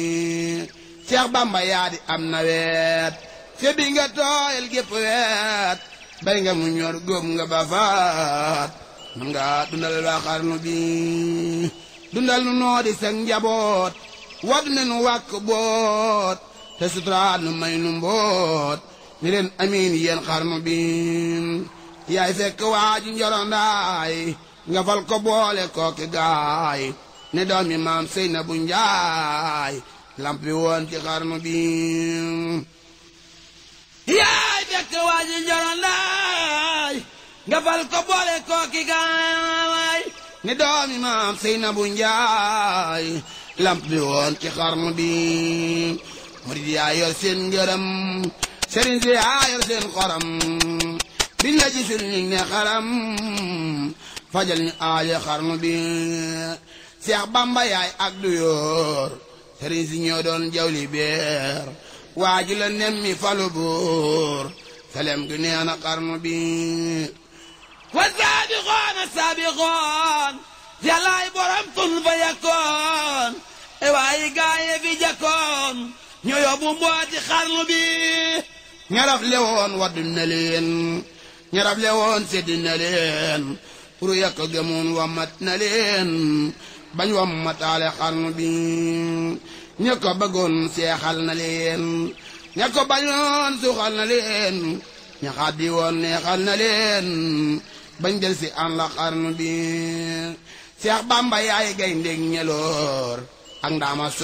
Seex Bamba yaa di am na weet te bi nga tooyal gépp weet bay nga mu ñor góob nga ba faat man nga dundal waa xarnu bi dundal nu noo di seen njaboot wad ne nu wàkk boot te suturaat nu may nu mboot ni leen amiin yéen xarnu bi yaay fekk waa ji njorondaay nga fal ko boole kooki gaay ne doomi maam Seynabu Njaay lamp bi woon ci xarnu bi yaay fekk waa ji njorondaay nga fal ko boole kooki gaay ne doomi maam Seynabu Njaay lamp bi woon ci xarnu bi murid yaa yor seen ngërëm sëriñ si yaa yor seen xoram biñ la gisul ñu ne xaram fajal ñu aaje xarnu bi Seex Bamba yaay ak du yor sëriñ si ñoo doon jawli beer waaju la nemmi falu buur selem gi nee na xarnu bi wa saabixoon a saabixoon yàllaay borom tun fa yakkoon e waayi gaaye fi jakkoon ñoo yóbbu mbooti xarnu bi ñaraf lewoon waddu na leen ñaraf lewoon seddi na leen pour yàkk gëmoon wammat na leen bañ wammataale xarnu bi ña ko bëggoon seexal na leen ña ko bañoon suuxal na leen ña xaddi woon neexal na leen bañ del si an la xarnu bi Seex Bamba yaay gay ndég ñeloor ak ndaama